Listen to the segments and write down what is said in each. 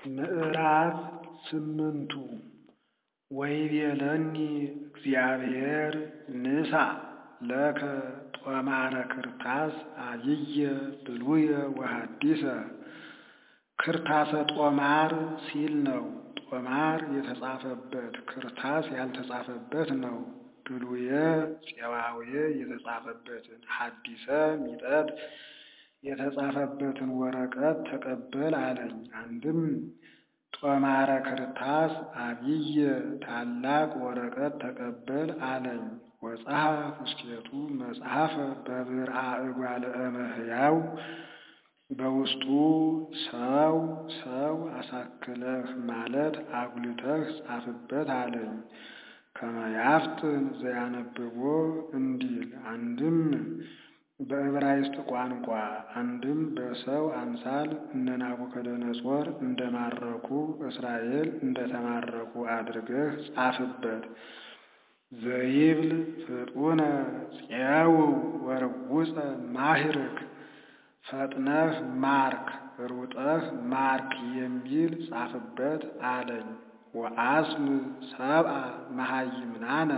ምዕራፍ ስምንቱ ወይቤለኒ እግዚአብሔር ንሣ ለከ ጦማረ ክርታስ አብየ ብሉየ ወሐዲሰ ክርታሰ ጦማር ሲል ነው። ጦማር የተጻፈበት ክርታስ ያልተጻፈበት ነው። ብሉየ ፄዋውየ የተጻፈበትን ሐዲሰ ሚጠት የተጻፈበትን ወረቀት ተቀበል አለኝ። አንድም ጦማረ ክርታስ አብየ ታላቅ ወረቀት ተቀበል አለኝ። ወጸሐፍ ውስቴቱ መጽሐፈ በብርአ እጓለ እመሕያው በውስጡ ሰው ሰው አሳክለህ ማለት አጉልተህ ጻፍበት አለኝ። ከመያፍጥን ዘያነብቦ እንዲል አንድም በዕብራይስጥ ቋንቋ አንድም በሰው አምሳል እነ ናቡከደነፆር እንደማረኩ እስራኤል እንደተማረኩ አድርገህ ጻፍበት። ዘይብል ፍጡነ ፄውው ወርውፀ ማሂርክ ፈጥነህ ማርክ ሩጠህ ማርክ የሚል ጻፍበት አለኝ። ወአስም ሰብአ መሃይምናነ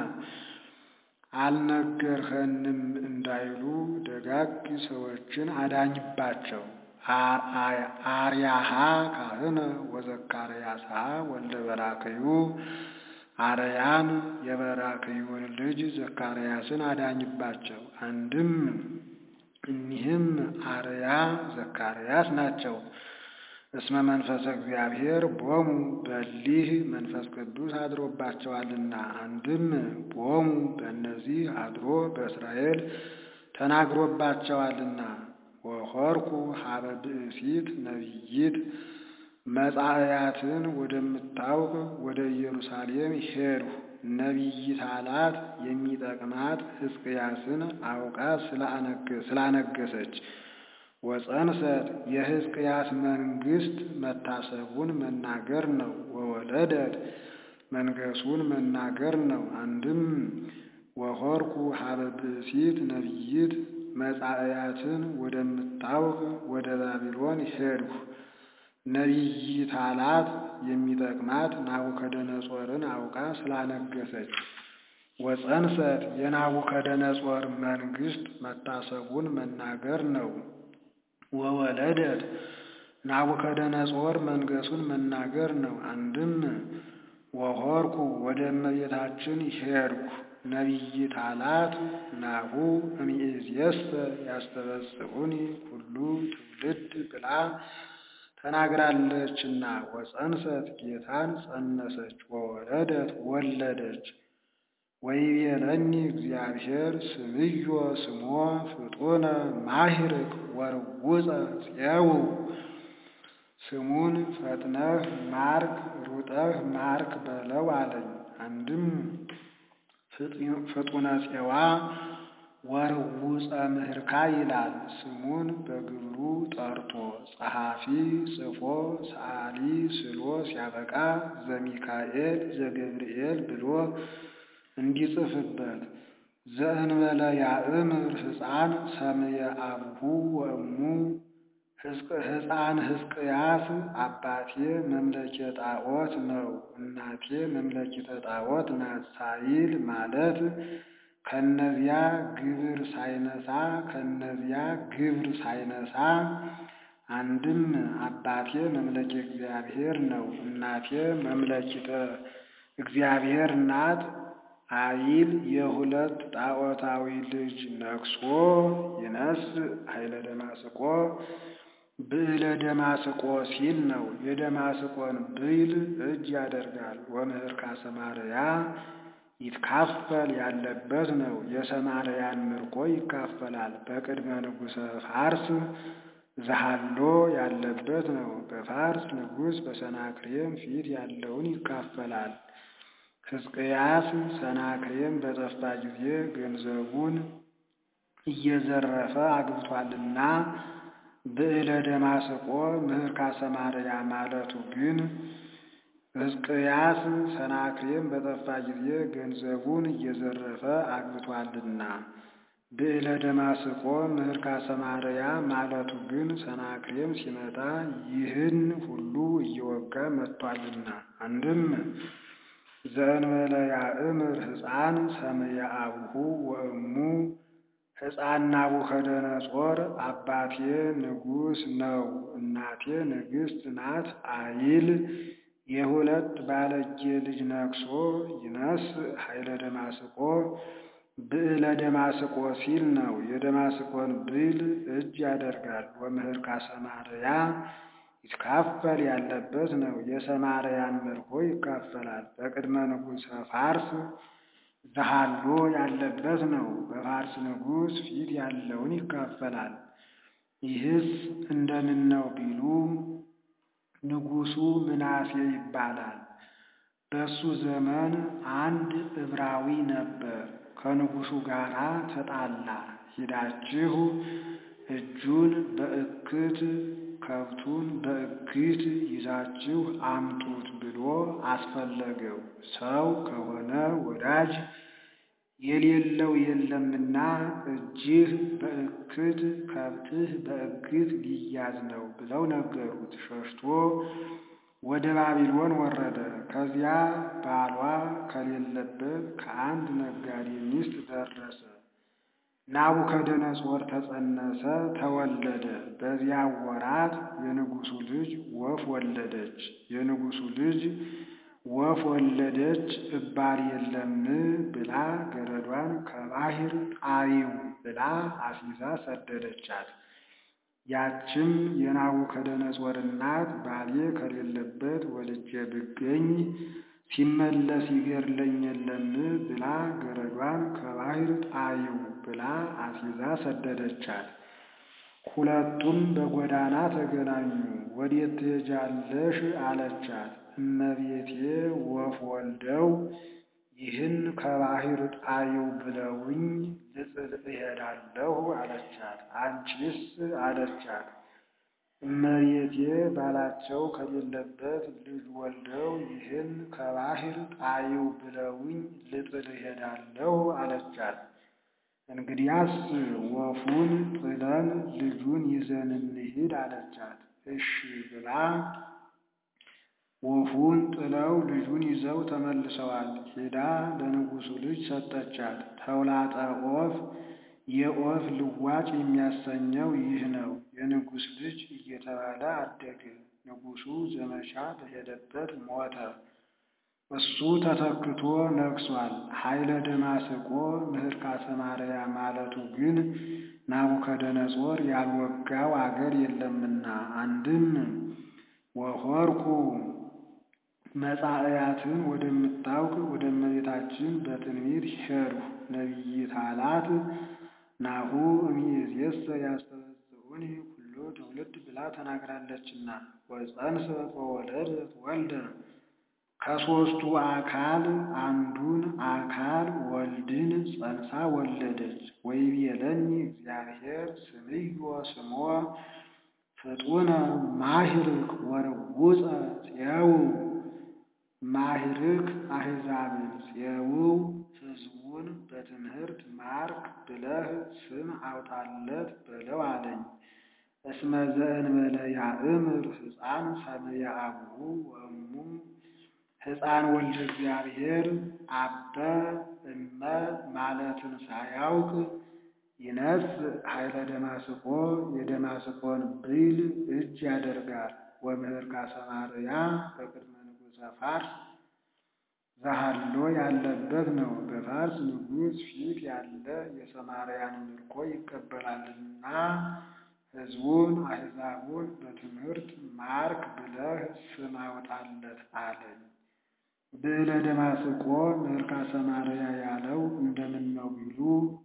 አልነገርኸንም እንዳይሉ ደጋግ ሰዎችን አዳኝባቸው። አርያሃ ካህነ ወዘካርያሳ ወልደ በራክዩ አርያን የበራክዩን ልጅ ዘካርያስን አዳኝባቸው። አንድም እኒህም አርያ ዘካርያስ ናቸው። እስመ መንፈሰ እግዚአብሔር ቦሙ በሊህ መንፈስ ቅዱስ አድሮባቸዋልና። አንድም ቦሙ በእነዚህ አድሮ በእስራኤል ተናግሮባቸዋልና። ወሖርኩ ሀበ ብእሲት ነቢይት መጻእያትን ወደምታውቅ ወደ ኢየሩሳሌም ሄድሁ። ነቢይት አላት የሚጠቅማት ሕዝቅያስን አውቃ ስላነገሰች ወፀንሰት የሕዝቅያስ መንግስት መታሰቡን መናገር ነው። ወወለደት መንገሱን መናገር ነው። አንድም ወሖርኩ ሀበ ብእሲት ነቢይት መጻእያትን ወደምታውቅ ወደ ባቢሎን ሄድሁ። ነቢይት አላት የሚጠቅማት ናቡከደነፆርን አውቃ ስላነገሰች ወፀንሰት የናቡከደነፆር መንግስት መታሰቡን መናገር ነው። ወወለደት ናቡከደነፆር መንገሱን መናገር ነው። አንድም ወሖርኩ ወደ እመቤታችን ሄድኩ። ነቢይት አላት ናሁ እምይእዜሰ ያስተበጽኡኒ ኩሉ ትውልድ ብላ ተናግራለችና ወፀንሰት ጌታን ጸነሰች። ወወለደት ወለደች። ወይቤለኒ እግዚአብሔር ስምዮ ስሞ ፍጡነ ማሂርክ ወርውፀ ፄውው ስሙን ፈጥነህ ማርክ ሩጠህ ማርክ በለው አለኝ። አንድም ፍጡነ ፄዋ ወርውፀ ምህርካ ይላል። ስሙን በግብሩ ጠርቶ ጸሐፊ ጽፎ ሰዓሊ ስሎ ሲያበቃ ዘሚካኤል ዘገብርኤል ብሎ እንዲጽፍበት ዘእንበለ ያእምር ሕፃን ሰምየ አብሁ ወእሙ ሕፃን ሕዝቅያስ አባቴ መምለኬ ጣዖት ነው እናቴ መምለኪተ ጣዖት ናት ሳይል ማለት ከነዚያ ግብር ሳይነሳ ከነዚያ ግብር ሳይነሳ አንድም አባቴ መምለኬ እግዚአብሔር ነው እናቴ መምለኪተ እግዚአብሔር ናት አይል የሁለት ጣዖታዊ ልጅ ነግሶ ይነስ ኃይለ ደማስቆ ብዕለ ደማስቆ ሲል ነው። የደማስቆን ብዕል እጅ ያደርጋል። ወምህርካ ሰማርያ ይትካፈል ያለበት ነው። የሰማርያን ምርኮ ይካፈላል። በቅድመ ንጉሠ ፋርስ ዘሃሎ ያለበት ነው። በፋርስ ንጉሥ በሰናክሬም ፊት ያለውን ይካፈላል። ሕዝቅያስ ሰናክሬም በጠፋ ጊዜ ገንዘቡን እየዘረፈ አግብቷልና ብዕለ ደማስቆ ምህርካ ሰማርያ ማለቱ ግን ሕዝቅያስ ሰናክሬም በጠፋ ጊዜ ገንዘቡን እየዘረፈ አግብቷልና ብዕለ ደማስቆ ምህርካ ሰማርያ ማለቱ ግን ሰናክሬም ሲመጣ ይህን ሁሉ እየወጋ መጥቷልና። አንድም ዘእንበለ ያእምር ሕፃን ሰምየ አቡሁ ወእሙ ሕፃን ናቡከደነጾር አባቴ ንጉሥ ነው እናቴ ንግሥት ናት አይል የሁለት ባለጌ ልጅ ነክሶ ይነስ ኃይለ ደማስቆ ብዕለ ደማስቆ ሲል ነው። የደማስቆን ብዕል እጅ ያደርጋል። ወምህርካ ሰማርያ ይትካፈል ያለበት ነው። የሰማርያን ምርኮ ይካፈላል። በቅድመ ንጉሠ ፋርስ ዘሃሎ ያለበት ነው። በፋርስ ንጉሥ ፊት ያለውን ይካፈላል። ይህስ እንደምን ነው ቢሉ ንጉሡ ምናሴ ይባላል። በሱ ዘመን አንድ ዕብራዊ ነበር። ከንጉሡ ጋር ተጣላ። ሂዳችሁ እጁን በእክት ከብቱን በእክት ይዛችሁ አምጡት ብሎ አስፈለገው። ሰው ከሆነ ወዳጅ የሌለው የለምና እጅህ በእክት ከብትህ በእክት ሊያዝ ነው ብለው ነገሩት። ሸሽቶ ወደ ባቢሎን ወረደ። ከዚያ ባሏ ከሌለበት ከአንድ ነጋዴ ሚስት ደረሰ። ናቡከደነጾር ተጸነሰ፣ ተወለደ። በዚያ ወራት የንጉሡ ልጅ ወፍ ወለደች። የንጉሡ ልጅ ወፍ ወለደች እባል የለም ብላ ገረዷን ከባሕር ጣሪው ብላ አስይዛ ሰደደቻት። ያችም የናቡከደነጾር እናት ባሌ ከሌለበት ወልጄ ብገኝ ሲመለስ ይገድለኝ የለም ብላ ገረዷን ከባሕር ጣሪው ብላ አስይዛ ሰደደቻት። ሁለቱም በጎዳና ተገናኙ። ወዴት ትሄጃለሽ አለቻት። እመቤቴ ወፍ ወልደው ይህን ከባሕር ጣሪው ብለውኝ ልጥል እሄዳለሁ አለቻት። አንቺስ አለቻት። እመቤቴ ባላቸው ከሌለበት ልጅ ወልደው ይህን ከባሕር ጣሪው ብለውኝ ልጥል እሄዳለሁ አለቻት። እንግዲያስ ወፉን ጥለን ልጁን ይዘን እንሂድ አለቻት። እሺ ብላ ወፉን ጥለው ልጁን ይዘው ተመልሰዋል። ሄዳ ለንጉሡ ልጅ ሰጠቻት። ተውላጠ ኦፍ የኦፍ ልዋጭ የሚያሰኘው ይህ ነው። የንጉሥ ልጅ እየተባለ አደገ። ንጉሡ ዘመቻ በሄደበት ሞተ። እሱ ተተክቶ ነግሷል። ኃይለ ደማስቆ ምህርካ ሰማርያ ማለቱ ግን ናቡከደነጾር ያልወጋው አገር የለምና አንድም ወሆርኩ መጻእያትን ወደምታውቅ ወደ እመቤታችን በትንቢት ሄድሁ። ነቢይት አላት ናሁ እምይእዜሰ ያስተበጽዑኒ ኩሎ ትውልድ ብላ ተናግራለችና ወፀንሰት ወወለደት ወልደ ከሦስቱ አካል አንዱን አካል ወልድን ጸንሳ ወለደች። ወይቤለኒ እግዚአብሔር ስምዮ ስሞ ፍጡነ ማሂርክ ወርውፀ ጽየው ማሂርክ አሕዛብን ጽየው ሕዝቡን በትምህርት ማርክ ብለህ ስም አውጣለት በለው አለኝ። እስመ ዘእንበለ ያእምር ሕፃን ሰምየ አቡሁ ወእሙ ሕፃን ወልደ እግዚአብሔር አበ እመ ማለትን ሳያውቅ ይነስ ኃይለ ደማስቆ የደማስቆን ብዕል እጅ ያደርጋል። ወምህርካ ሰማርያ በቅድመ ንጉሠ ፋርስ ዘሃሎ ያለበት ነው። በፋርስ ንጉሥ ፊት ያለ የሰማርያን ምርኮ ይቀበላልና ሕዝቡን አሕዛቡን በትምህርት ማርክ ብለህ ስም አውጣለት አለኝ። ብዕለ ደማስቆ ምህርካ ሰማርያ ያለው እንደምን ነው ቢሉ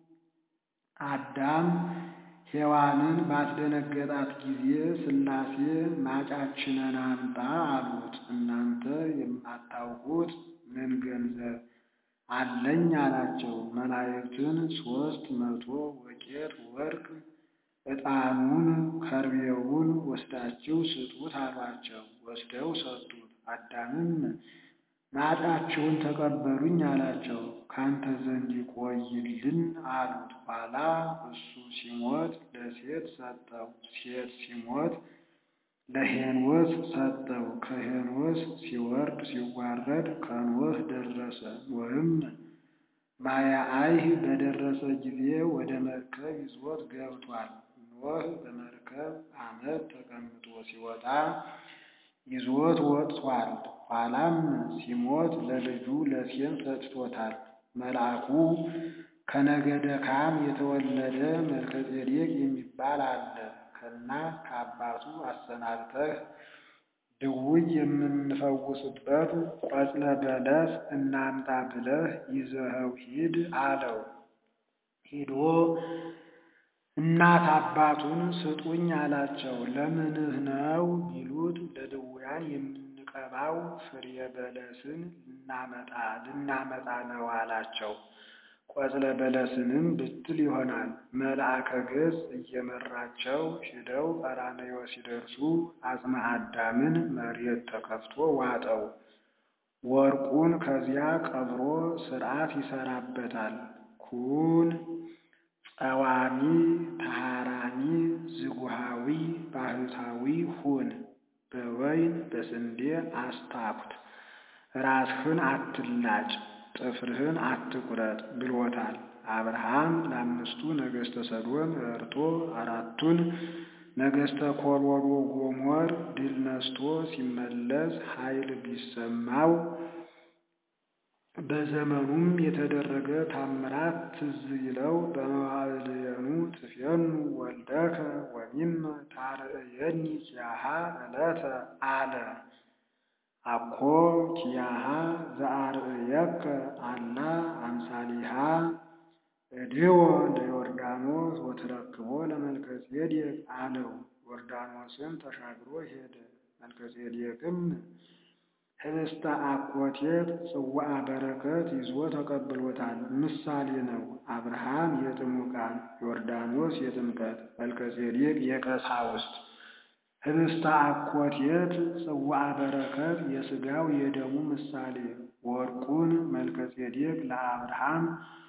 አዳም ሔዋንን ባስደነገጣት ጊዜ ሥላሴ ማጫችንን አምጣ አሉት። እናንተ የማታውቁት ምን ገንዘብ አለኝ አላቸው። መላእክትን ሦስት መቶ ወቄት ወርቅ ዕጣኑን ከርቤውን ወስዳችሁ ስጡት አሏቸው። ወስደው ሰጡት። አዳምም ማጫችሁን ተቀበሉኝ አላቸው። ካንተ ዘንድ ይቆይልን አሉት። ኋላ እሱ ሲሞት ለሴት ሰጠው፣ ሴት ሲሞት ለሄኖስ ሰጠው። ከሄኖስ ሲወርድ ሲዋረድ ከኖህ ደረሰ። ኖህም ማያአይህ በደረሰ ጊዜ ወደ መርከብ ይዞት ገብቷል። ኖህ በመርከብ ዓመት ተቀምጦ ሲወጣ ይዞት ወጥቷል። ኋላም ሲሞት ለልጁ ለሴም ሰጥቶታል። መልአኩ ከነገደ ካም የተወለደ መልከጼዴቅ የሚባል አለ። ከእናት ከአባቱ አሰናብተህ ድውይ የምንፈውስበት ቆጽለ በለስ እናምጣ ብለህ ይዘኸው ሂድ አለው። ሂዶ እናት አባቱን ስጡኝ አላቸው። ለምንህ ነው ቢሉት ለድውያን የምንቀባው ፍሬ በለስን ልናመጣ ልናመጣ ነው አላቸው። ቆጽለ በለስንም ብትል ይሆናል። መልአከ ገጽ እየመራቸው ሂደው ቀራንዮ ሲደርሱ አጽመ አዳምን መሬት ተከፍቶ ዋጠው። ወርቁን ከዚያ ቀብሮ ሥርዓት ይሰራበታል። ኩን ጸዋሚ ተሃራሚ ዝጉሃዊ ባህታዊ ሁን፣ በወይን በስንዴ አስታኩት፣ ራስህን አትላጭ ጥፍርህን አትቁረጥ ብሎታል። አብርሃም ለአምስቱ ነገሥተ ሰዶም ረድቶ አራቱን ነገሥተ ኮሎዶ ጎሞር ድል ነስቶ ሲመለስ ኃይል ቢሰማው በዘመኑም የተደረገ ታምራት ትዝ ይለው በመዋዕልየኑ ትፌኑ ወልደከ ወሚመ ታርእየኒ ኪያሃ ዕለተ አለ። አኮ ኪያሃ ዘአርእየከ አላ አምሳሊሃ እድዎ ለዮርዳኖስ ወትረክቦ ለመልከጼዴቅ አለው። ዮርዳኖስን ተሻግሮ ሄደ። መልከጼዴቅም ህብስተ አኮቴት ጽዋዐ በረከት ይዞ ተቀብሎታል። ምሳሌ ነው። አብርሃም የጥሙቃን፣ ዮርዳኖስ የጥምቀት፣ መልከጼዴቅ የቀሳውስት። ህብስተ አኮቴት ጽዋዐ በረከት የሥጋው የደሙ ምሳሌ። ወርቁን መልከጼዴቅ ለአብርሃም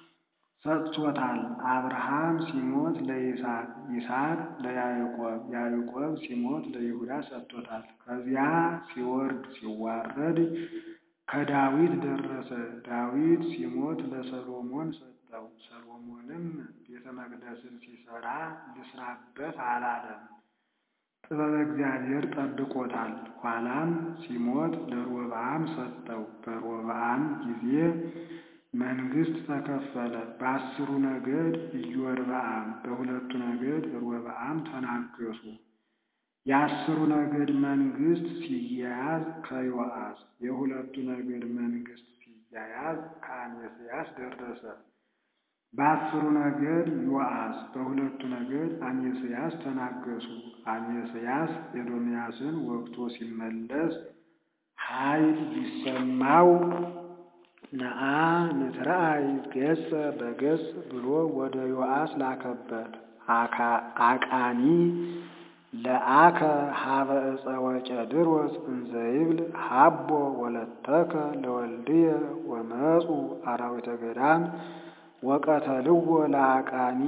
ሰጥቶታል። አብርሃም ሲሞት ለይስሐቅ፣ ይስሐቅ ለያዕቆብ፣ ያዕቆብ ሲሞት ለይሁዳ ሰጥቶታል። ከዚያ ሲወርድ ሲዋረድ ከዳዊት ደረሰ። ዳዊት ሲሞት ለሰሎሞን ሰጠው። ሰሎሞንም ቤተ መቅደስን ሲሰራ ልስራበት አላለም። ጥበበ እግዚአብሔር ጠብቆታል። ኋላም ሲሞት ለሮብዓም ሰጠው። በሮብዓም ጊዜ መንግስት ተከፈለ። በአስሩ ነገድ ኢዮርብዓም፣ በሁለቱ ነገድ ሮብዓም ተናገሱ። የአስሩ ነገድ መንግስት ሲያያዝ ከዮአስ፣ የሁለቱ ነገድ መንግስት ሲያያዝ ከአሜስያስ ደረሰ። በአስሩ ነገድ ዮአስ፣ በሁለቱ ነገድ አሜስያስ ተናገሱ። አሜስያስ ኤዶምያስን ወግቶ ሲመለስ ኃይል ቢሰማው ነአ ንትረአይ ገጸ በገጽ ብሎ ወደ ዮአስ ላከበት። አቃኒ ለአከ ሀበ ዕፀ ወቄድሮስ እንዘ ይብል ሀቦ ወለተከ ለወልድየ ወመፁ አራዊተ ገዳም ወቀተልዎ ለአቃኒ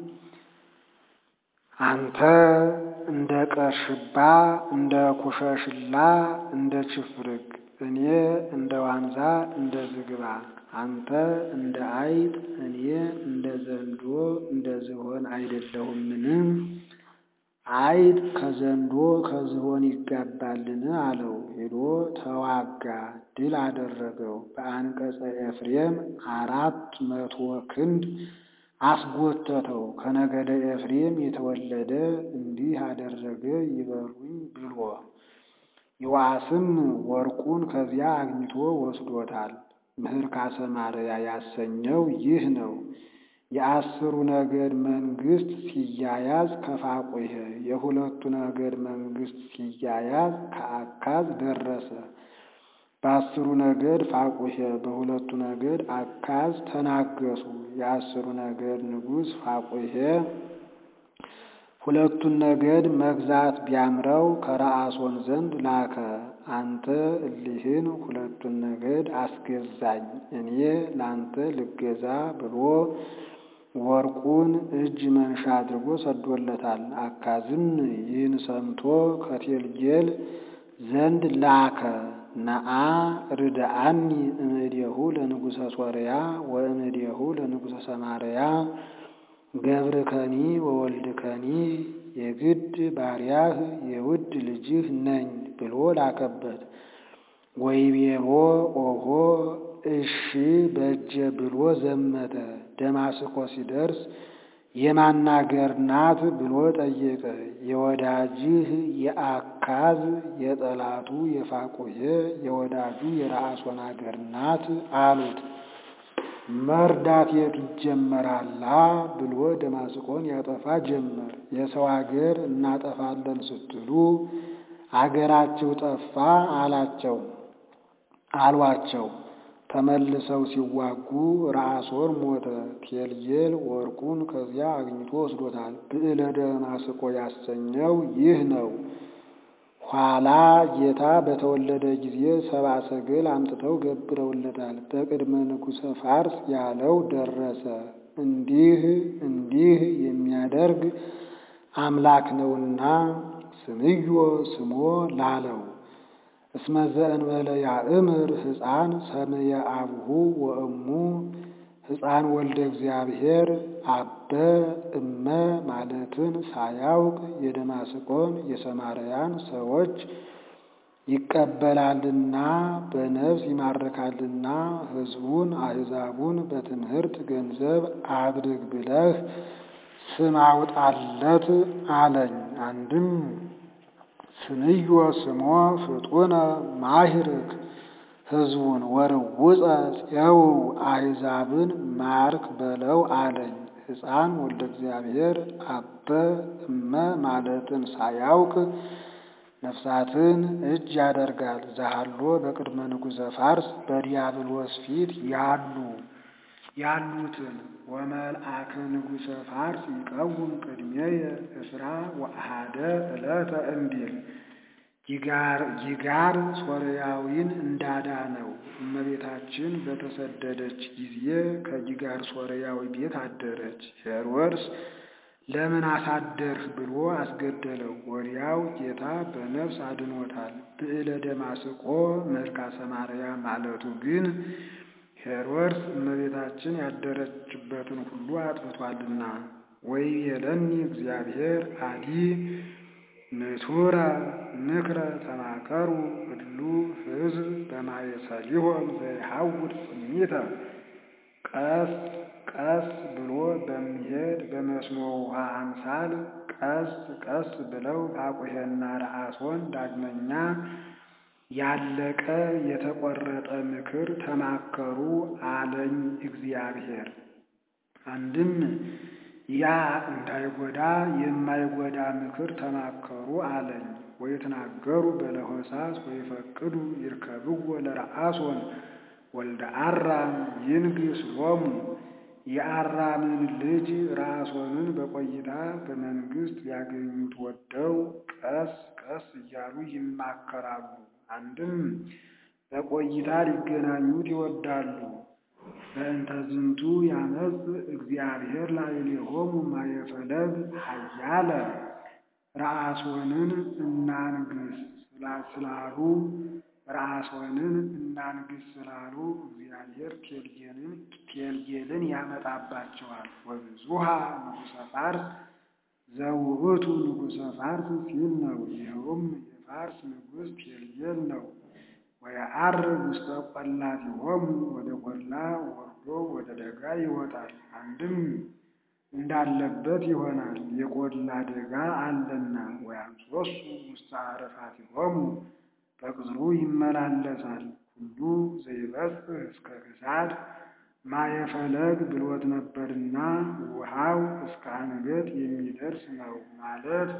አንተ እንደ ቀርሽባ እንደ ኩሸሽላ እንደ ችፍርግ እኔ እንደ ዋንዛ እንደ ዝግባ አንተ እንደ አይጥ እኔ እንደ ዘንዶ እንደ ዝሆን አይደለሁምን? አይጥ ከዘንዶ ከዝሆን ይጋባልን? አለው። ሄዶ ተዋጋ፣ ድል አደረገው። በአንቀጸ ኤፍሬም አራት መቶ ክንድ አስጎተተው። ከነገደ ኤፍሬም የተወለደ እንዲህ አደረገ ይበሉኝ ብሎ ዮአስም ወርቁን ከዚያ አግኝቶ ወስዶታል። ምህርካ ሰማርያ ያሰኘው ይህ ነው። የአስሩ ነገድ መንግስት ሲያያዝ ከፋቁሄ፣ የሁለቱ ነገድ መንግስት ሲያያዝ ከአካዝ ደረሰ። በአስሩ ነገድ ፋቁሄ፣ በሁለቱ ነገድ አካዝ ተናገሱ። የአስሩ ነገድ ንጉሥ ፋቁሄ ሁለቱን ነገድ መግዛት ቢያምረው ከረአሶን ዘንድ ላከ። አንተ እሊህን ሁለቱን ነገድ አስገዛኝ እኔ ላንተ ልገዛ ብሎ ወርቁን እጅ መንሻ አድርጎ ሰዶለታል። አካዝም ይህን ሰምቶ ከቴልጌል ዘንድ ላከ። ነአ ርድአኒ እምእዴሁ ለንጉሠ ሶርያ ወእምእዴሁ ለንጉሠ ሰማርያ ገብርከኒ ወወልድከኒ የግድ ባሪያህ የውድ ልጅህ ነኝ ብሎ ላከበት። ወይቤሎ ኦሆ እሺ በጀ ብሎ ዘመተ። ደማስቆ ሲደርስ የማናገር ናት ብሎ ጠየቀ። የወዳጅህ የአካዝ የጠላቱ የፋቁሔ የወዳጁ የረአሶን አገር ናት አሉት። መርዳት የት ይጀመራላ ብሎ ደማስቆን ያጠፋ ጀመር። የሰው አገር እናጠፋለን ስትሉ አገራችሁ ጠፋ አላቸው አሏቸው። ተመልሰው ሲዋጉ ረአሶን ሞተ። ቴልጌል ወርቁን ከዚያ አግኝቶ ወስዶታል። ብዕለ ደማስቆ ያሰኘው ይህ ነው። ኋላ ጌታ በተወለደ ጊዜ ሰብአ ሰገል አምጥተው ገብረውለታል። በቅድመ ንጉሠ ፋርስ ያለው ደረሰ። እንዲህ እንዲህ የሚያደርግ አምላክ ነውና ስምዮ ስሞ ላለው እስመ ዘእንበለ ያእምር ሕፃን ሰምየ አብሁ ወእሙ ሕፃን ወልደ እግዚአብሔር አበ እመ ማለትን ሳያውቅ የደማስቆን የሰማርያን ሰዎች ይቀበላልና በነፍስ ይማርካልና ሕዝቡን አሕዛቡን በትምህርት ገንዘብ አድርግ ብለህ ስም አውጣለት አለኝ። አንድም ስንዮ ስሞ ፍጡነ ማሂርክ ሕዝቡን ወርውፀ ፄው አሕዛብን ማርክ በለው አለኝ። ሕፃን ወልደ እግዚአብሔር አበ እመ ማለትን ሳያውቅ ነፍሳትን እጅ ያደርጋል። ዛሃሎ በቅድመ ንጉሠ ፋርስ በዲያብሎስ ፊት ያሉ ያሉትን ወመልአከ ንጉሠ ፋርስ ይቀውም ቅድሜየ እስራ ወአሃደ ዕለተ እንዲል ጊጋር ሶርያዊን እንዳዳነው እመቤታችን በተሰደደች ጊዜ ከጊጋር ሶርያዊ ቤት አደረች። ሄሮድስ ለምን አሳደርህ ብሎ አስገደለው። ወዲያው ጌታ በነፍስ አድኖታል። ብዕለ ደማስቆ መልካ ሰማርያ ማለቱ ግን ሄሮድስ እመቤታችን ያደረችበትን ሁሉ አጥፍቷልና። ወይቤለኒ እግዚአብሔር አዲ ንቱረ ንክረ ተማከሩ እሉ ሕዝብ በማየሰሊሆም ዘይሐውድ ጽሚተ ቀስ ቀስ ብሎ በሚሄድ በመስኖ ውሃ አምሳል ቀስ ቀስ ብለው ፋቁሔና ረአሶን ዳግመኛ ያለቀ የተቆረጠ ምክር ተማከሩ አለኝ እግዚአብሔር። አንድም ያ እንዳይጎዳ የማይጎዳ ምክር ተማከሩ አለኝ። ወይትናገሩ በለሆሳስ ወይፈቅዱ ይርከብዎ ለረአሶን ወልደ አራም ይንግስ ሎሙ የአራምን ልጅ ረአሶንን በቆይታ በመንግስት ሊያገኙት ወደው ቀስ ቀስ እያሉ ይማከራሉ። አንድም በቆይታ ሊገናኙት ይወዳሉ። በእንተ ዝንቱ ያመጽ እግዚአብሔር ላዕሌሆሙ ማየፈለግ ኃያለ ረአሶንን እናንግስ ስላሉ ረአሶንን እናንግስ ስላሉ እግዚአብሔር ቴልጌልን ያመጣባቸዋል። ወብዙሃ ንጉሠ ፋርስ ዘውእቱ ንጉሠ ፋርስ ሲል ነው። ይኸውም የፋርስ ንጉሥ ቴልጌል ነው። ወየዐርግ ውስተ ቈላቲሆሙ ወደ ቈላ ወርዶ ወደ ደጋ ይወጣል። አንድም እንዳለበት ይሆናል፣ የቈላ ደጋ አለና። ወያምሶሱ ውስተ ዓረፋቲሆሙ በቅጽሩ ይመላለሳል። ሁሉ ዘይበጽሕ እስከ ክሳድ ማየፈለግ ብሎት ነበርና ውሃው እስከ አንገት የሚደርስ ነው ማለት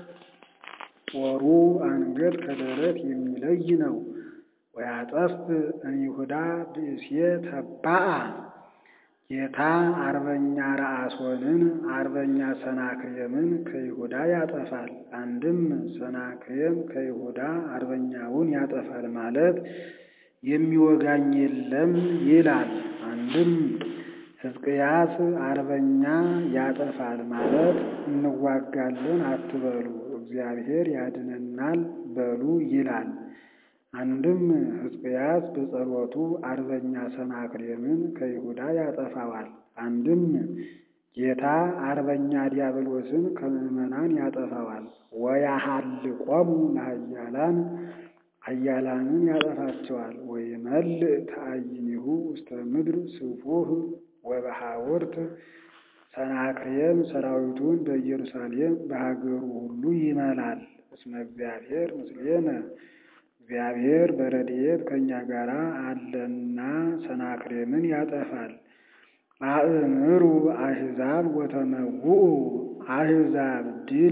ጦሩ አንገት ከደረት የሚለይ ነው። ወያጠፍ እምይሁዳ ብእሴ ተባአ ጌታ አርበኛ ረአሶንን አርበኛ ሰናክሬምን ከይሁዳ ያጠፋል። አንድም ሰናክሬም ከይሁዳ አርበኛውን ያጠፋል ማለት የሚወጋኝ የለም ይላል። አንድም ሕዝቅያስ አርበኛ ያጠፋል ማለት እንዋጋለን አትበሉ፣ እግዚአብሔር ያድነናል በሉ ይላል። አንድም ሕዝቅያስ በጸሎቱ አርበኛ ሰናክሬምን ከይሁዳ ያጠፋዋል። አንድም ጌታ አርበኛ ዲያብሎስን ከምዕመናን ያጠፋዋል። ወያሃልቆሙ ለኃያላን ኃያላንን ያጠፋቸዋል። ወይመልእ ተአይኒሁ ውስተ ምድር ስፉህ ወበሐውርት ሰናክሬም ሰራዊቱን በኢየሩሳሌም በሀገሩ ሁሉ ይመላል። እስመ እግዚአብሔር ምስሌነ እግዚአብሔር በረድኤት ከእኛ ጋር አለና ሰናክሬምን ያጠፋል። አእምሩ አሕዛብ ወተመውኡ አሕዛብ ድል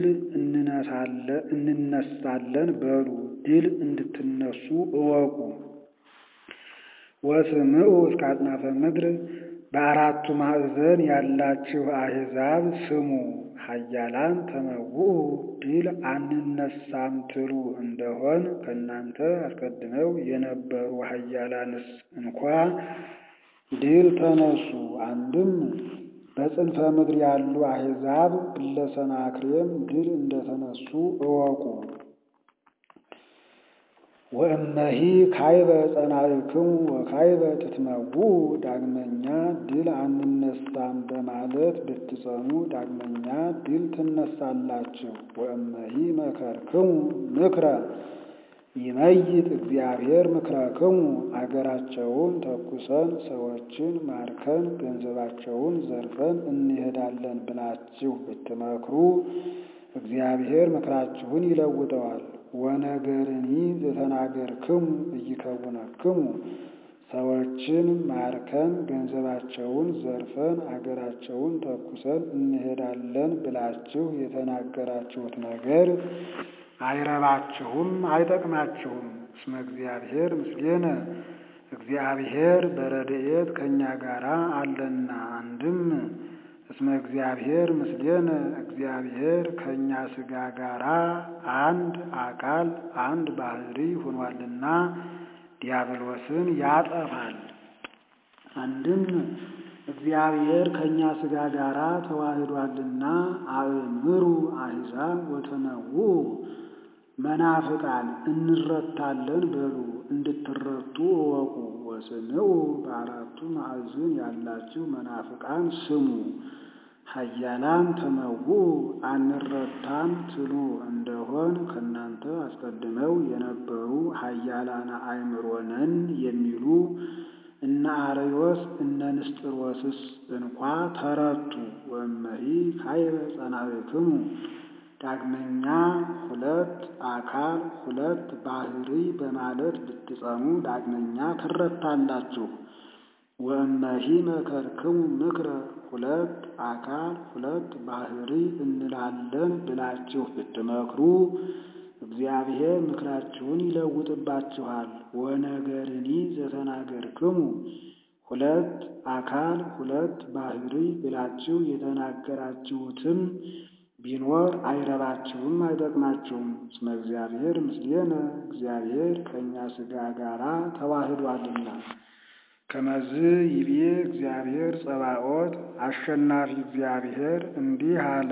እንነሳለን በሉ ድል እንድትነሱ እወቁ። ወስምዑ እስከ አጽናፈ ምድር በአራቱ ማዕዘን ያላችሁ አሕዛብ ስሙ። ኃያላን ተመውኡ ድል አንነሳም ትሉ እንደሆን ከእናንተ አስቀድመው የነበሩ ኃያላንስ እንኳ ድል ተነሱ። አንድም በጽንፈ ምድር ያሉ አሕዛብ ለሰናክሬም ድል እንደተነሱ እወቁ። ወእመሂ ካይበ ጸናዕክሙ ወካይበ ትትመውኡ ዳግመኛ ድል አንነሳም በማለት ብትጸኑ ዳግመኛ ድል ትነሳላችሁ። ወእመሂ መከርክሙ ምክረ ይመይጥ እግዚአብሔር ምክረክሙ አገራቸውን ተኩሰን ሰዎችን ማርከን ገንዘባቸውን ዘርፈን እንሄዳለን ብላችሁ ብትመክሩ እግዚአብሔር ምክራችሁን ይለውጠዋል። ወነገርኒ ዘተናገርክሙ ኢይከውነክሙ ሰዎችን ማርከን ገንዘባቸውን ዘርፈን አገራቸውን ተኩሰን እንሄዳለን ብላችሁ የተናገራችሁት ነገር አይረባችሁም፣ አይጠቅማችሁም። እስመ እግዚአብሔር ምስሌነ እግዚአብሔር በረድኤት ከእኛ ጋር አለና። አንድም እስመ እግዚአብሔር ምስሌነ እግዚአብሔር ከእኛ ሥጋ ጋራ አንድ አካል አንድ ባህሪ ሆኗልና ዲያብሎስን ያጠፋል። አንድም እግዚአብሔር ከእኛ ሥጋ ጋራ ተዋህዷልና አእምሩ አሕዛብ ወተመውኡ መናፍቃን እንረታለን በሉ እንድትረቱ እወቁ። ወስምዑ በአራቱ ማዕዘን ያላችሁ መናፍቃን ስሙ። ኃያላን ተመውኡ አንረታም ትሉ እንደሆን ከእናንተ አስቀድመው የነበሩ ኃያላን አእምሮ ነን የሚሉ እነ አርዮስ እነ ንስጥሮስስ እንኳ ተረቱ። ወእመሂ ካይበ ጸናዕክሙ ዳግመኛ ሁለት አካል ሁለት ባህሪ በማለት ብትጸኑ ዳግመኛ ትረታላችሁ። ወእመሂ መከርክሙ ምክረ ሁለት አካል ሁለት ባህሪ እንላለን ብላችሁ ብትመክሩ እግዚአብሔር ምክራችሁን ይለውጥባችኋል። ወነገርኒ ዘተናገርክሙ ሁለት አካል ሁለት ባህሪ ብላችሁ የተናገራችሁትም ቢኖር አይረባችሁም፣ አይጠቅማችሁም። እስመ እግዚአብሔር ምስሌነ እግዚአብሔር ከእኛ ሥጋ ጋራ ተዋህዷልና። ከመዝ ይቤ እግዚአብሔር ጸባኦት አሸናፊ እግዚአብሔር እንዲህ አለ።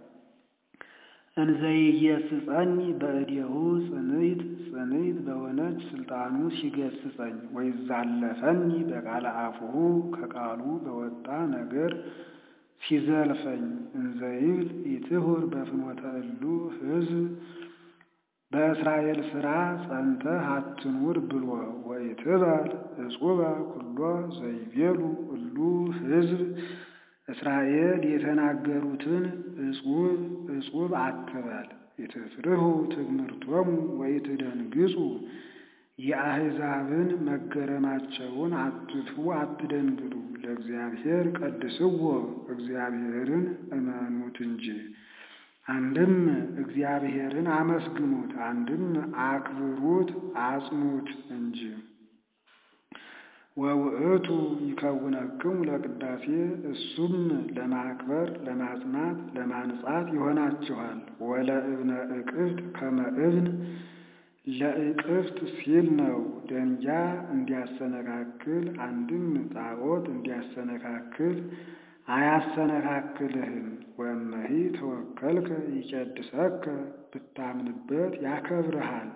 እንዘይገሥጸኝ በእዴሁ ጽንዕት ጽንዕት በሆነች ስልጣኑ ሲገስጸኝ ወይዛለፈኒ በቃለ አፉሁ ከቃሉ በወጣ ነገር ሲዘልፈኝ እንዘይብል ኢትሁር በፍኖተ እሉ ሕዝብ በእስራኤል ሥራ ጸንተህ አትኑር ብሎ ወኢትበል እጹበ ኩሎ ዘይቤሉ እሉ ሕዝብ እስራኤል የተናገሩትን እጹብ እጹብ አትበል። ኢትፍርሁ ትግምርቶሙ ወኢትደንግጹ የአሕዛብን መገረማቸውን አትፍሩ፣ አትደንግጡ። ለእግዚአብሔር ቀድስዎ እግዚአብሔርን እመኑት እንጂ። አንድም እግዚአብሔርን አመስግኑት፣ አንድም አክብሩት፣ አጽኑት እንጂ። ወውእቱ ይከውነክሙ ለቅዳሴ እሱም ለማክበር ለማጽናት ለማንጻት ይሆናችኋል። ወለእብነ እቅፍት ከመ እብን ለእቅፍት ሲል ነው። ደንጃ እንዲያሰነካክል አንድም ጣዖት እንዲያሰነካክል አያሰነካክልህም። ወመሂ ተወከልከ ይቀድሰከ ብታምንበት ያከብርሃል።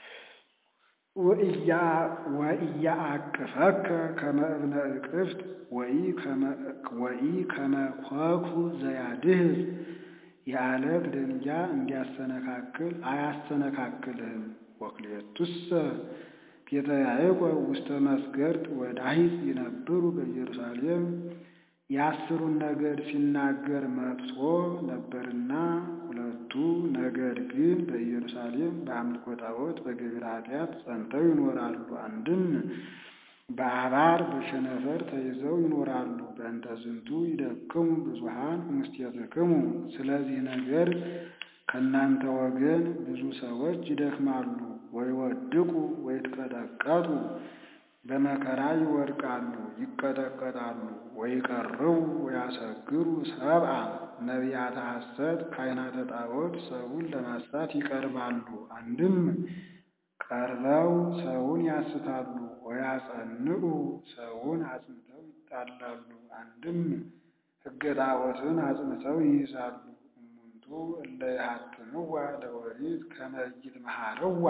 ወኢያአቅፈከ ከመ እብነ እቅፍት ወኢ ከመ ኮኩ ዘያድህዝ የዓለት ደንጃ እንዲያሰነካክል አያሰነካክልህም። ወክልኤቱሰ ቤተ ያዕቆብ ውስተ መስገርት ወዳሂጽ ይነብሩ በኢየሩሳሌም የአስሩን ነገድ ሲናገር መጥቶ ነበርና ሁለቱ ነገድ ግን በኢየሩሳሌም በአምልኮ ጣዖት በገቢረ ኃጢአት ጸንተው ይኖራሉ። አንድም በአባር በቸነፈር ተይዘው ይኖራሉ። በእንተ ዝንቱ ይደክሙ ብዙኃን እምስቴትክሙ። ስለዚህ ነገር ከእናንተ ወገን ብዙ ሰዎች ይደክማሉ። ወይወድቁ ወይትቀጠቀጡ በመከራ ይወድቃሉ ይቀጠቀጣሉ። ወይቀርቡ ወያሰግሩ ሰብአ ነቢያተ ሐሰት ካህናተ ጣዖት ሰውን ለማሳት ይቀርባሉ። አንድም ቀርበው ሰውን ያስታሉ። ወያጸንዑ ሰውን አጽንተው ይጣላሉ። አንድም ሕገ ጣዖትን አጽንተው ይይዛሉ። እሙንቱ እለ ይሃትምዋ ለኦሪት ከመ ኢይትመሃርዋ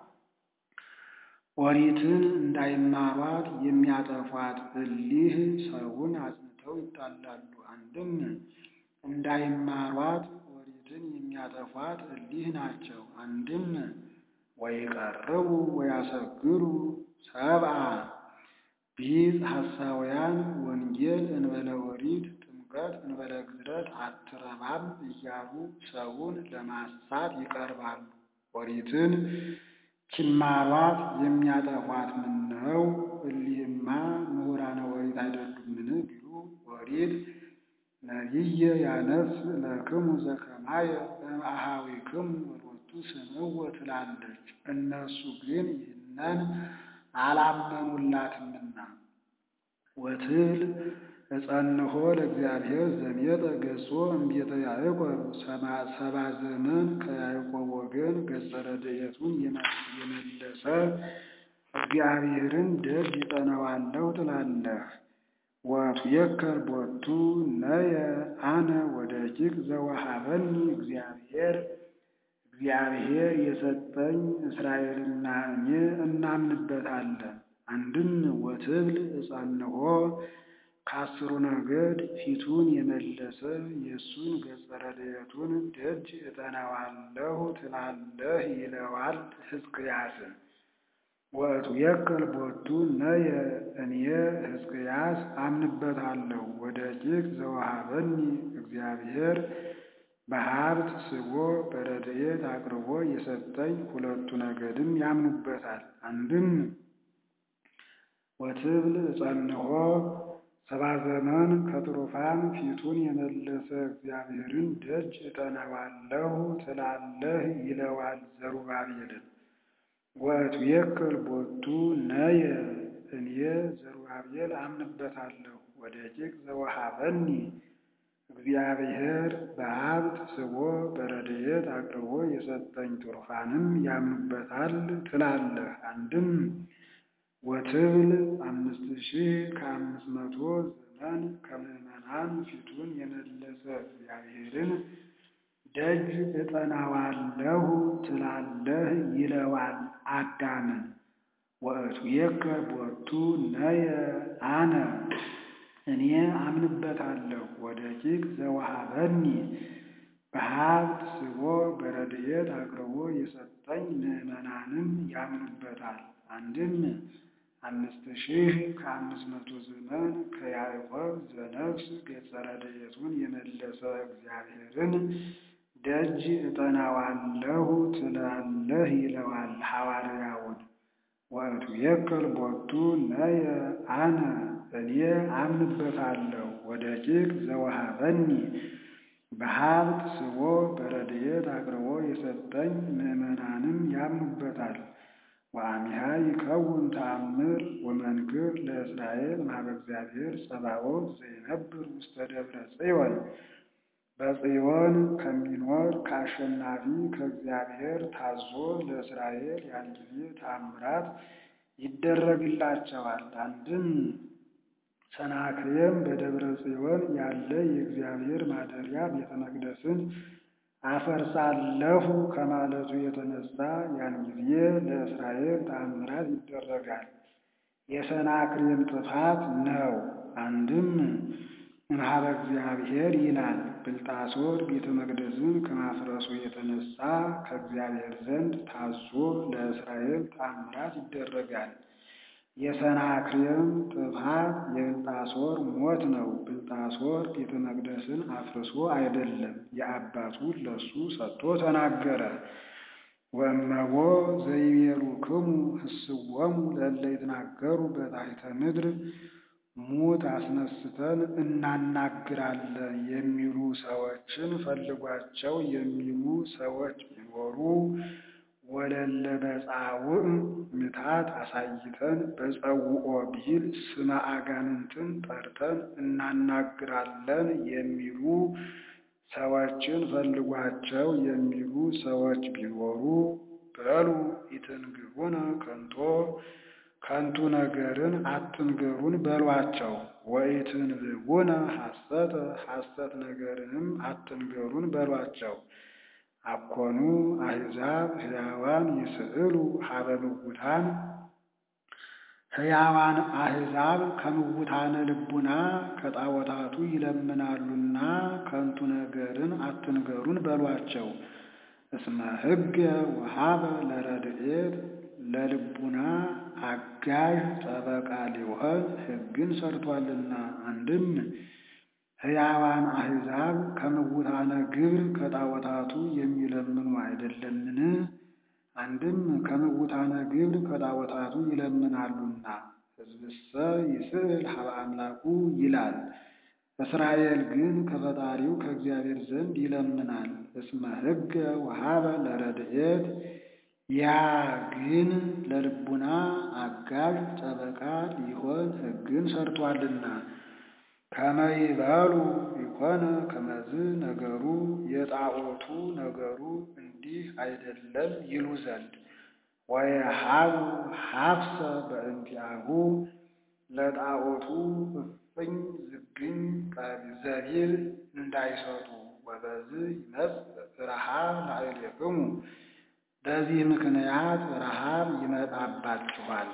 ኦሪትን እንዳይማሯት የሚያጠፏት እሊህ ሰውን አጽንተው ይጣላሉ። አንድም እንዳይማሯት ኦሪትን የሚያጠፏት እሊህ ናቸው። አንድም ወይቀርቡ ወያሰግሩ ሰብአ ቢጽ ሐሳውያን ወንጌል እንበለ ኦሪት ጥምቀት እንበለ ግዝረት አትረባም እያሉ ሰውን ለማሳት ይቀርባሉ። ኦሪትን ኪማሯት የሚያጠፏት ምነው? እሊህማ ምሁራነ ኦሪት አይደሉምን ቢሉ ኦሪት ነቢየ ያነስ ለክሙ ዘከማየ እምአኀዊክሙ ወሎቱ ስምዕዎ ትላለች። እነሱ ግን ይህንን አላመኑላትምና። ወትብል እጸንሖ ለእግዚአብሔር ዘሜጠ ገጾ እምቤተ ያዕቆብ ሰባ ዘመን ከያዕቆብ ወገን ገጸ ረድኤቱን የመለሰ እግዚአብሔርን ደጅ ይጠነዋለሁ ትላለህ። ወቱየከር ቦቱ ነየ አነ ወደቂቅ ዘወሃበኒ እግዚአብሔር እግዚአብሔር የሰጠኝ እስራኤልና እኔ እናምንበታለን። አንድም ወትብል እጸንሖ ከአስሩ ነገድ ፊቱን የመለሰ የእሱን ገጸ ረድኤቱን ደጅ እጠናዋለሁ ትላለህ ይለዋል ሕዝቅያስን። ወእቱየከል ቦቱ ነየ እኔ ሕዝቅያስ አምንበታለሁ። ወደቂቅ ዘወሃበኒ እግዚአብሔር በሀብት ስቦ በረድኤት አቅርቦ የሰጠኝ ሁለቱ ነገድም ያምኑበታል። አንድም ወትብል እጸንሖ ሰባ ዘመን ከትሩፋን ፊቱን የመለሰ እግዚአብሔርን ደጅ እጠናዋለሁ ትላለህ ይለዋል ዘሩባቤልን። ወእቱየከል ቦቱ ነየ እኔ ዘሩባቤል አምንበታለሁ። ወደቂቅ ዘወሃበኒ እግዚአብሔር በሀብት ስቦ በረድኤት አቅርቦ የሰጠኝ ትሩፋንም ያምኑበታል ትላለህ። አንድም ወትብል አምስት ሺህ ከአምስት መቶ ዘመን ከምዕመናን ፊቱን የመለሰ እግዚአብሔርን ደጅ እጠናዋለሁ ትላለህ ይለዋል አዳምን። ወእቱየከር ቦቱ ነየ አነ እኔ አምንበታለሁ። ወደቂቅ ዘወሃበኒ በሀብት ስቦ በረድኤት አቅርቦ የሰጠኝ ምዕመናንም ያምኑበታል። አንድም አምስት ሺህ ከአምስት መቶ ዘመን ከያዕቆብ ዘነፍስ ገጸ ረድኤቱን የመለሰ እግዚአብሔርን ደጅ እጠናዋለሁ ትላለህ ይለዋል ሐዋርያውን። ወእቱየከል ቦቱ ነየ አነ እኔ አምንበታለሁ። ወደቂቅ ዘወሃበኒ በሀብት ስቦ በረድኤት አቅርቦ የሰጠኝ ምዕመናንም ያምኑበታል። ወአሚሃ ይከውን ተአምር ወመንክር ለእስራኤል ማህበ እግዚአብሔር ጸባኦት ዘይነብር ውስተ ደብረ ጽዮን በጽዮን ከሚኖር ከአሸናፊ ከእግዚአብሔር ታዞ ለእስራኤል ያን ጊዜ ተአምራት ይደረግላቸዋል። አንድም ሰናክሬም በደብረ ጽዮን ያለ የእግዚአብሔር ማደሪያ ቤተ መቅደስን አፈርሳለሁ ከማለቱ የተነሳ ያን ጊዜ ለእስራኤል ተአምራት ይደረጋል። የሰናክሬም ጥፋት ነው። አንድም እምኀበ እግዚአብሔር ይላል። ብልጣሶር ቤተ መቅደስን ከማፍረሱ የተነሳ ከእግዚአብሔር ዘንድ ታዞ ለእስራኤል ተአምራት ይደረጋል። የሰናክሬም ጥፋት የብልጣሶር ሞት ነው። ብልጣሶር ቤተ መቅደስን አፍርሶ አይደለም፣ የአባቱን ለሱ ሰጥቶ ተናገረ። ወእመቦ ዘይቤሉክሙ ህስዎሙ ለእለ ይትናገሩ በታሕተ ምድር ሙት አስነስተን እናናግራለን የሚሉ ሰዎችን ፈልጓቸው የሚሉ ሰዎች ቢኖሩ ወለለ በጻውዕ ምታት አሳይተን በጸውኦ ቢል ስመ አጋንንትን ጠርተን እናናግራለን የሚሉ ሰዎችን ፈልጓቸው የሚሉ ሰዎች ቢኖሩ በሉ ኢትንግሩነ ከንቶ ከንቱ ነገርን አትንገሩን በሏቸው። ወኢትንብቡነ ሐሰተ ሐሰት ነገርንም አትንገሩን በሏቸው። አኮኑ አሕዛብ ሕያዋን ይስዕሉ ሀበ ምውታን ሕያዋን አሕዛብ ከምውታነ ልቡና ከጣዖታቱ ይለምናሉና ከንቱ ነገርን አትንገሩን በሏቸው። እስመ ሕገ ወሀበ ለረድኤት ለልቡና አጋዥ ጠበቃ ሊሆን ሕግን ሰርቷልና። አንድም ሕያዋን አሕዛብ ከምውታነ ግብር ከጣዖታቱ የሚለምኑ አይደለምን? አንድም ከምውታነ ግብር ከጣዖታቱ ይለምናሉና። ሕዝብሰ ይስዕል ሀበ አምላኩ ይላል። እስራኤል ግን ከፈጣሪው ከእግዚአብሔር ዘንድ ይለምናል። እስመ ሕገ ወሀበ ለረድኤት ያ ግን ለልቡና አጋዥ ጠበቃ ሊሆን ሕግን ሰርቷልና። ከመይበሉ ይኮነ ከመዝ ነገሩ የጣዖቱ ነገሩ እንዲህ አይደለም ይሉ ዘንድ ወየሃቡ ሀፍሰ በእንቲአሁ ለጣዖቱ እፍኝ ዝግኝ ዘቢል እንዳይሰጡ ወበዝ ይመጽእ ረሃብ ላዕሌክሙ በዚህ ምክንያት ረሃብ ይመጣባችኋል።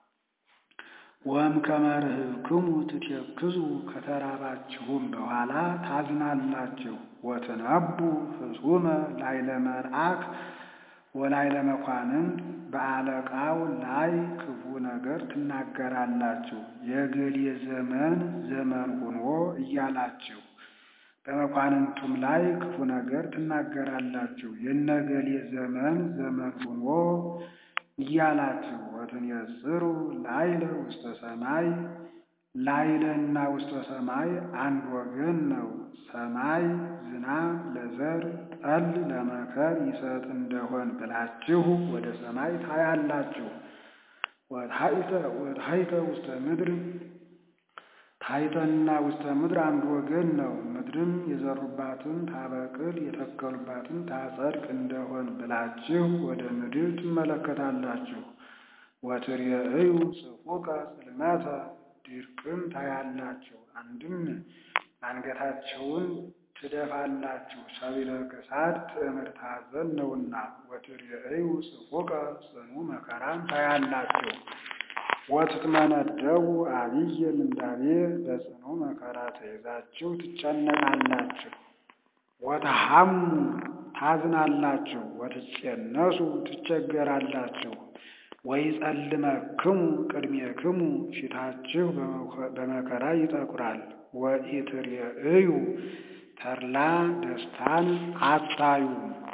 ወም ከመርህብክሙ ትቴክዙ ከተራባችሁም በኋላ ታዝናላችሁ። ወትነቡ ፍጹመ ላይለ መልአክ ወላይለ መኳንንት በአለቃው ላይ ክፉ ነገር ትናገራላችሁ። የገሌ ዘመን ዘመን ሆኖ እያላችሁ በመኳንንቱም ላይ ክፉ ነገር ትናገራላችሁ። የነገሌ ዘመን ዘመን ሆኖ እያላችሁ ወትንየጽሩ ላይለ ውስተ ሰማይ ላይለና ውስተ ሰማይ አንድ ወገን ነው። ሰማይ ዝናብ ለዘር ጠል ለመከር ይሰጥ እንደሆን ብላችሁ ወደ ሰማይ ታያላችሁ። ወታሕተ ውስተ ምድር ታሕተና ውስተ ምድር አንድ ወገን ነው። ምድርም የዘሩባትን ታበቅል የተከሉባትን ታጸድቅ እንደሆን ብላችሁ ወደ ምድር ትመለከታላችሁ። ወትርእዩ ጽፉቀ ጽልመተ ድርቅም ታያላችሁ። አንድም አንገታቸውን ትደፋላችሁ፣ ሰቢለ ክሳድ ትዕምርተ ኀዘን ነውና። ወትርእዩ ጽፉቀ ጽኑ መከራም ታያላችሁ። ወትትመነደቡ አብየ ምንዳቤ በጽኑ መከራ ተይዛችሁ ትጨነቃላችሁ። ወተሐሙ ታዝናላችሁ፣ ወትጼነሱ ትቸገራላችሁ። ወይጸልመክሙ ቅድሜክሙ ፊታችሁ በመከራ ይጠቁራል። ወኢትርእዩ ተድላ ደስታን አታዩም።